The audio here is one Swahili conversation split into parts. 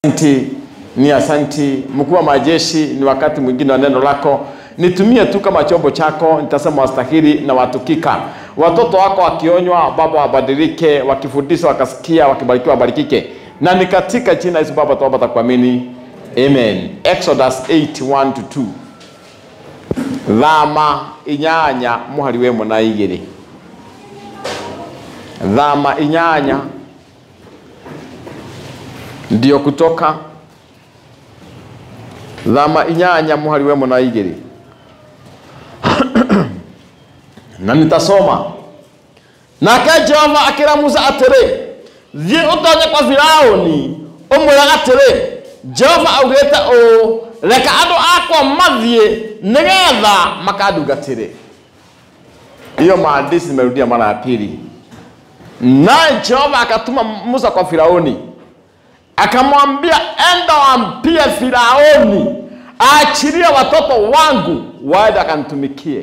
Asanti, ni asanti mkuu wa majeshi, ni wakati mwingine wa neno lako, nitumie tu kama chombo chako, nitasema wastahili na watukika. Watoto wako wakionywa, Baba wabadilike, wakifundishwa wakasikia, wakibarikiwa wabarikike, na ni katika jina Yesu Baba tuomba takuamini, amen. Exodus 8 1 to 2 thama inyanya muhari we muna igiri thama inyanya ndio kutoka thama inyanya muhari we muna igiri na nitasoma nake jehova akĩra musa atĩrĩ thiĩ ũtoonye kwa firaũni ũmwĩra atĩrĩ jehova augĩte ũũ reka andũ akwa mathiĩ nĩgetha makandungatĩre hiyo maandishi nimerudia mara ya pili naye jehova akatuma musa kwa firauni akamwambia enda wampie firauni aachilie watoto wangu waende akanitumikie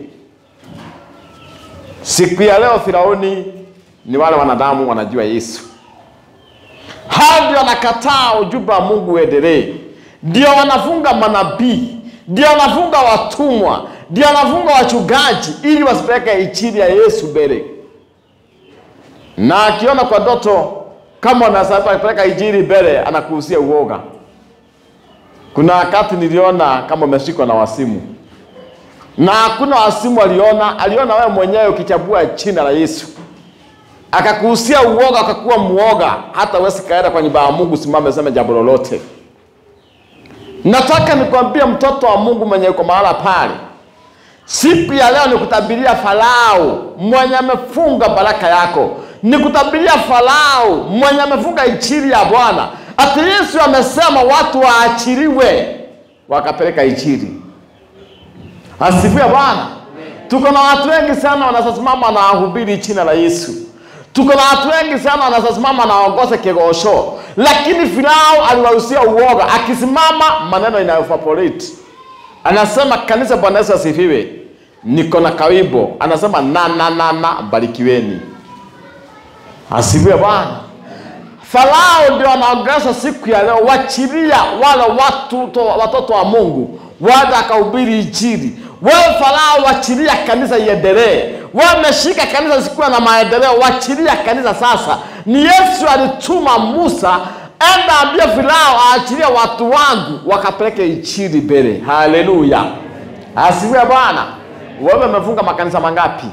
siku ya leo firauni ni wale wanadamu wanajua yesu hao ndio wanakataa ujumbe wa mungu uendelee ndio wanafunga manabii ndio wanafunga watumwa ndio wanafunga wachungaji ili wasipeleke ichili ya yesu mbele na akiona kwa ndoto kama unapeleka injili mbele anakuhusia uoga kuna wakati niliona kama umeshikwa na wasimu na hakuna wasimu aliona aliona wewe mwenyewe ukichagua jina la yesu akakuhusia uoga ukakuwa muoga hata wesi kaenda kwa nyumba ya mungu simame seme jambo lolote nataka nikwambie mtoto wa mungu mwenye uko mahala pale siku ya leo nikutabiria farao mwenye amefunga baraka yako nikutabiria farao mwenye amefunga injili ya bwana ati yesu amesema watu waachiliwe wakapeleka injili asifiwe bwana tuko na watu wengi sana wanasasimama na wahubiri jina la yesu tuko na watu wengi sana wanasasimama na waongoze kigosho lakini farao aliwahusia uoga akisimama maneno inayofaporate anasema kanisa bwana yesu asifiwe niko na kawibo anasema na na na na barikiweni asifiwe bwana farao ndio anaongelesha siku ya leo wachilia wale watu to, watoto wa mungu waje akahubiri injili wewe farao wachilia kanisa iendelee wameshika kanisa sikuwa na maendeleo wachilia kanisa sasa ni yesu alituma musa enda ambie farao aachilie watu wangu wakapeleke injili mbele haleluya asifiwe bwana wewe umefunga makanisa mangapi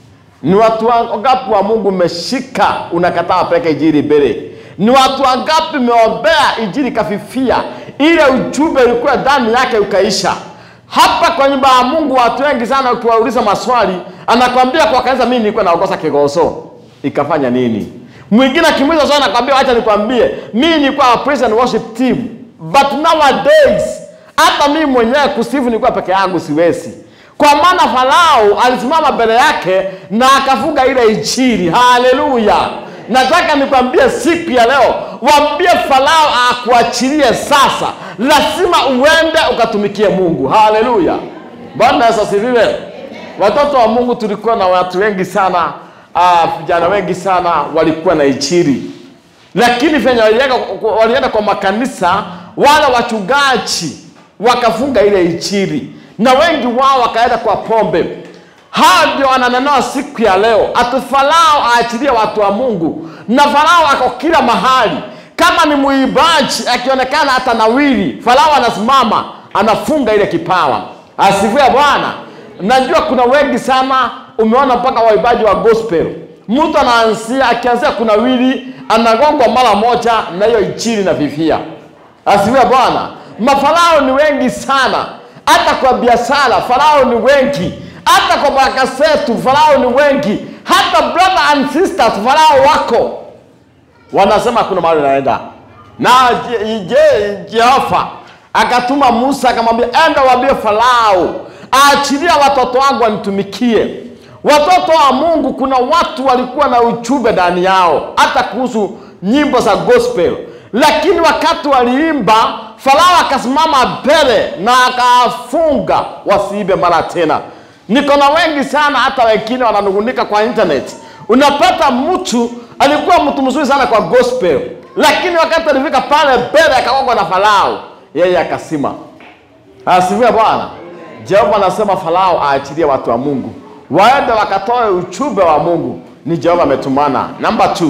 ni watu wangapi wa mungu umeshika unakataa wapeleke injili mbele ni watu wangapi umeombea injili ikafifia ile ujumbe ulikuwa ndani yake ukaisha hapa kwa nyumba ya mungu watu wengi sana ukiwauliza maswali anakwambia kwa kanisa mimi nilikuwa naongoza kigoso ikafanya nini mwingine akimuuliza swali anakwambia acha nikwambie mimi nilikuwa wa praise and worship team but nowadays hata mimi mwenyewe kusifu nilikuwa peke yangu siwezi kwa maana farao alisimama mbele yake na akafunga ile injili haleluya nataka nikwambie siku ya leo wambie farao akuachilie sasa lazima uende ukatumikie mungu haleluya bwana yesu asifiwe watoto wa mungu tulikuwa na watu wengi sana vijana uh, wengi sana walikuwa na injili lakini venye walienda, walienda kwa makanisa wale wachungaji wakafunga ile injili na wengi wao wakaenda kwa pombe hao ndio wananenoa siku ya leo ati farao aachilie watu wa mungu na farao ako kila mahali kama ni muibaji akionekana hata nawili farao anasimama anafunga ile kipawa asifiwe bwana najua kuna wengi sana umeona mpaka waibaji wa gospel mtu anaanzia akianzia kuna wili anagongwa mara moja na hiyo injili na vivia asifiwe bwana mafarao ni wengi sana hata kwa biashara farao ni wengi hata kwa baraka zetu farao ni wengi hata brother and sisters farao wako wanasema kuna mahali naenda na je jehova akatuma musa akamwambia enda waambie farao aachilia watoto wangu wanitumikie watoto wa mungu kuna watu walikuwa na ujumbe ndani yao hata kuhusu nyimbo za gospel lakini wakati waliimba farao akasimama mbele na akafunga wasiibe mara tena niko na wengi sana hata wengine wananungunika kwa internet unapata mtu alikuwa mtu mzuri sana kwa gospel lakini wakati alifika pale mbele akagongwa na Farao, yeye akasima. Asifiwe Bwana. Jehova anasema Farao aachilie watu wa Mungu waende wakatoe ujumbe wa Mungu. Ni Jehova ametumana. Namba 2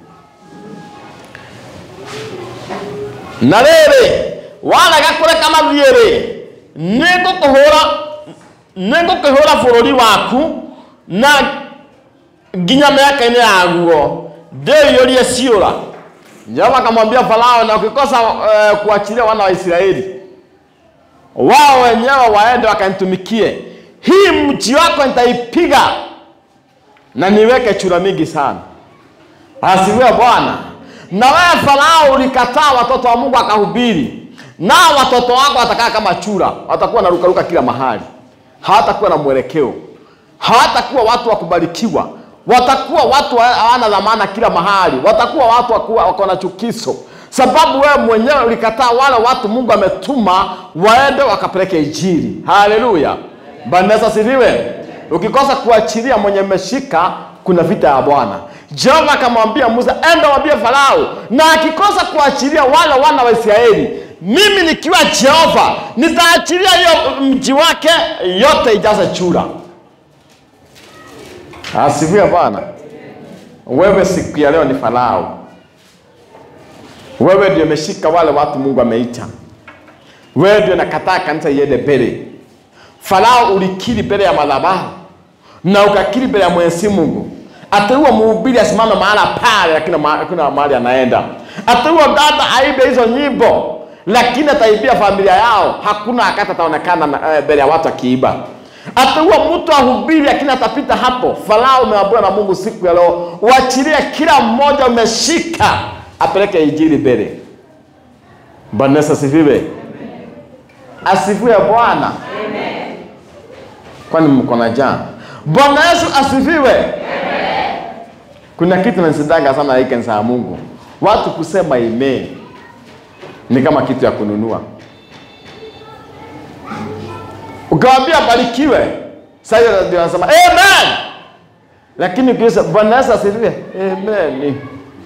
na rĩrĩ warega kũreka mathiĩ-rĩ nĩngũkũhũra nĩngũkĩhũra bũrũri waku na nginya mĩaka-inĩ yaguo ndĩiyũrie ciũra Jehova akamwambia Farao na ukikosa uh, kuachilia wana wa Israeli wao wenyewe waende wakanitumikie, hii mji wako nitaipiga na niweke chura mingi sana. Asifiwe Bwana. Na wewe Farao ulikataa watoto wa Mungu akahubiri, nao watoto wako watakaa kama chura, watakuwa na rukaruka kila mahali, hawatakuwa na mwelekeo, hawatakuwa watu wa kubarikiwa, watakuwa watu hawana dhamana kila mahali, watakuwa watu wakuwa- wako na chukizo, sababu wewe mwenyewe ulikataa wale watu Mungu ametuma waende wakapeleke Injili. Haleluya, Bwana Yesu asifiwe. Ukikosa kuachilia mwenye mmeshika, kuna vita ya Bwana. Jehova akamwambia Musa, enda waambie Farao, na akikosa kuachilia wale wana wa Israeli, mimi nikiwa Jehova nitaachilia hiyo mji wake yote ijaze chura. Asifiwe Bwana. Wewe siku ya leo ni Farao, wewe ndio umeshika wale watu Mungu ameita, wewe ndio nakataa kanisa iende mbele. Farao ulikiri mbele ya madhabahu na ukakiri mbele ya Mwenyezi Mungu, ateua mhubiri asimame mahala pale, lakini ma- hakuna mahali anaenda. Ateua dada aibe hizo nyimbo, lakini ataibia familia yao, hakuna wakati ataonekana na- eh, mbele ya watu akiiba. Ateua mtu ahubiri, lakini atapita hapo. Farao umeambiwa na Mungu siku ya leo, uachilie kila mmoja umeshika, apeleke injili mbele. Bwana Yesu asifiwe. Asifiwe Bwana. Kwani mko na njaa? Bwana Yesu asifiwe. Kuna kitu nasidaga sana hii kanisa ya Mungu, watu kusema amen ni kama kitu ya kununua. Ukiwaambia barikiwe, sasa ndio anasema amen, lakini ukiuliza Bwana Yesu asifiwe, amen.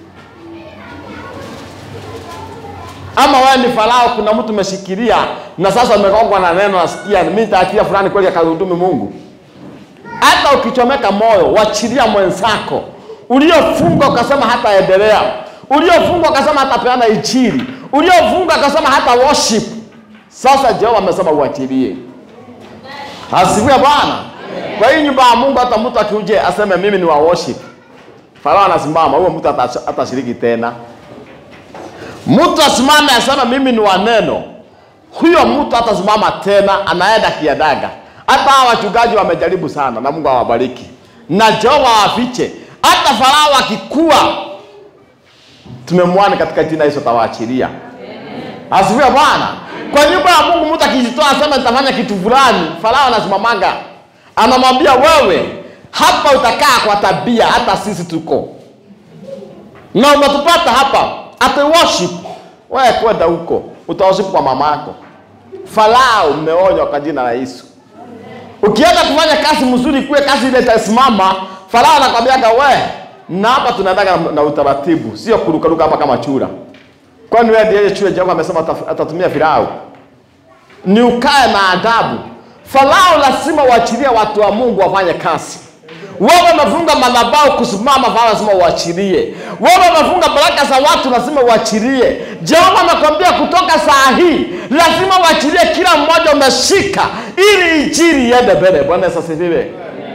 Ama wewe ni Farao, kuna mtu umeshikilia na sasa umegongwa na neno, nasikia mimi nitaachilia fulani kweli akahudumi Mungu. Hata ukichomeka moyo, wachilia mwenzako. Uliofunga ukasema hataendelea, uliofunga ukasema hatapeana injili, uliofunga ukasema hata worship. Sasa Jehova amesema uachilie. Asifiwe Bwana. Kwa hiyo nyumba ya Mungu, hata mtu akiuje aseme mimi ni wa worship, Farao anasimama, huyo mtu hata- hatashiriki tena. Mtu asimame aseme mimi ni wa neno, huyo mtu hatasimama tena, anaenda kiadaga. Hata hawa wachungaji wamejaribu sana, na Mungu awabariki na Jehova awafiche. Hata Farao akikua, tumemwani katika jina Yesu atawaachilia. Asifiwe Bwana. Kwa nyumba ya Mungu, mtu akijitoa asema nitafanya kitu fulani, Farao anasimamanga, anamwambia wewe, hapa utakaa kwa tabia, hata sisi tuko na umetupata hapa ate worship wewe kwenda huko utaworship kwa mama yako Farao umeonywa kwa jina la Yesu ukienda kufanya kazi mzuri kuwe kazi ile itasimama Farao anakwambiaga we na hapa tunaendaga na, na utaratibu sio kurukaruka hapa kama chura kwani wewe ndiye chura Jehova amesema ata- atatumia Farao ni ukae na adabu Farao lazima uachilie watu wa Mungu wafanye kazi wewe umefunga madhabahu kusimama, Farao lazima uachilie. Wewe umefunga baraka za watu, lazima uachilie. Jehova amekwambia kutoka saa hii lazima uachilie kila mmoja umeshika, ili injili iende mbele. Bwana Yesu asifiwe.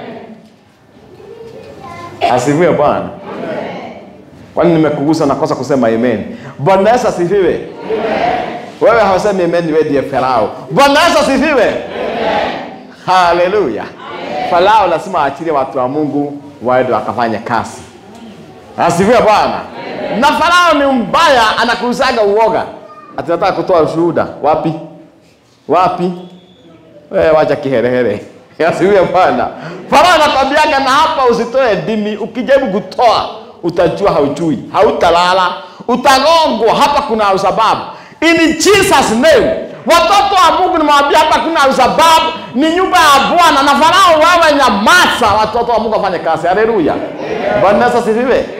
Asifiwe Bwana. Kwani nimekugusa nakosa kusema amen? Bwana Yesu asifiwe. Wewe hausemi amen, wewe ndiye Farao. Bwana Yesu asifiwe. Haleluya. Farao lazima aachilie watu wa Mungu waende wakafanya kazi. Asifiwe Bwana. Na Farao ni mbaya, anakuuzaga uoga. Ati nataka kutoa ushuhuda. Wapi? Wapi? Wewe wacha kiherehere. Asifiwe Bwana. Farao anakwambiaga na hapa usitoe dimi, ukijaribu kutoa utajua haujui, hautalala, utagongwa. Hapa kuna usababu. In Jesus name. Watoto wa Mungu nimewambia hapa kuna usababu, ni nyumba ya Bwana. Na Farao, wewe nyamaza, watoto wa Mungu wafanye kazi. Haleluya. Bwana Yesu asifiwe.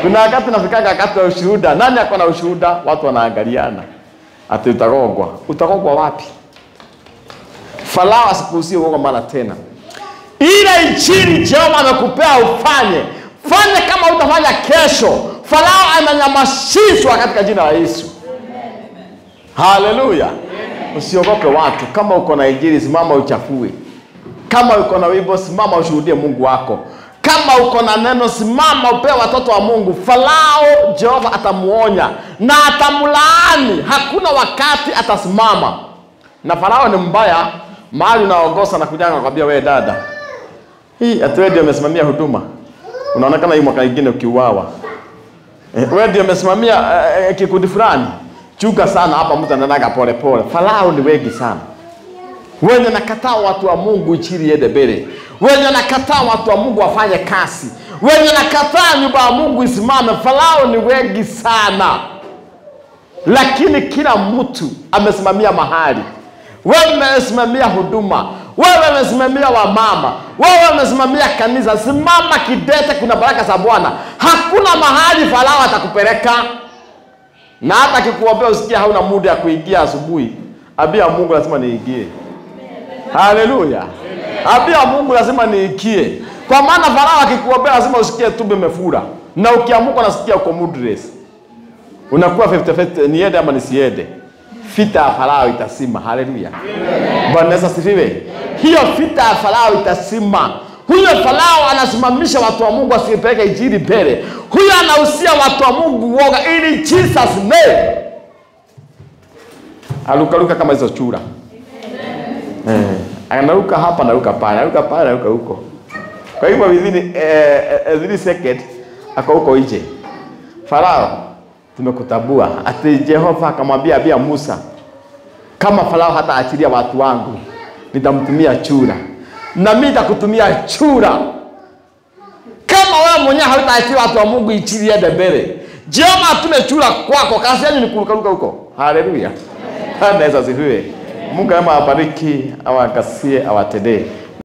Kuna wakati nafikaga wakati wa ushuhuda. Nani ako na ushuhuda? Watu wanaangaliana, ati utagogwa. Utagogwa wapi? Farao asikuhusie uoga mara tena. Ile injili Jehova amekupea ufanye, fanya kama utafanya kesho. Farao amenyamazishwa katika jina la Yesu. Haleluya! Usiogope watu. Kama uko na injili, simama uchafue. Kama uko na wimbo, simama ushuhudie Mungu wako. Kama uko na neno, simama upee watoto wa Mungu. Farao Jehova atamuonya na atamlaani, hakuna wakati atasimama. Na Farao ni mbaya, mahali unaongoza na kuja nakwambia, wewe dada, hii ati wewe ndio umesimamia huduma, unaonekana hii mwaka ingine ukiuawa Eh, wewe ndio umesimamia eh, eh, kikundi fulani. Chunga sana hapa, mtu anaendaga pole pole. Farao ni wengi sana wenye nakataa watu wa Mungu injili iende mbele, wenye nakataa watu wa Mungu wafanye kazi, wenye nakataa nyumba ya Mungu isimame. Farao ni wengi sana, lakini kila mtu amesimamia mahali. Wewe umesimamia huduma, wewe umesimamia wamama, wewe umesimamia kanisa. Simama kidete, kuna baraka za Bwana. Hakuna mahali Farao atakupeleka, na hata akikuombea usikia hauna muda ya kuingia asubuhi, ambia Mungu lazima niingie. Haleluya. Ambia Mungu lazima niikie. Kwa maana Farao akikuombea lazima usikie tumbo imefura. Na ukiamuka unasikia uko moodless. Unakuwa 50-50 niende ama nisiende. Vita ya Farao itasima. Haleluya. Bwana Yesu asifiwe. Hiyo vita ya Farao itasima. Huyo Farao anasimamisha watu wa Mungu asipeleke injili mbele. Huyo anahusia watu wa Mungu uoga ili Jesus name. Alukaluka kama hizo chura. Eh, anaruka hapa, anaruka pale, anaruka pale, anaruka huko. Kwa hivyo within eh, eh, three second ako huko nje. Farao, tumekutabua. Ati Jehova akamwambia abia Musa, kama Farao hata achilia watu wangu, nitamtumia chura, na mimi nitakutumia chura. Kama wewe mwenyewe hautaachilia watu wa Mungu injili iende mbele, Jehova atume chura kwako, kazi yenu ni kurukaruka huko. Haleluya. Bwana Yesu asifiwe. Mungu ama awabariki, awakasie, awatendee.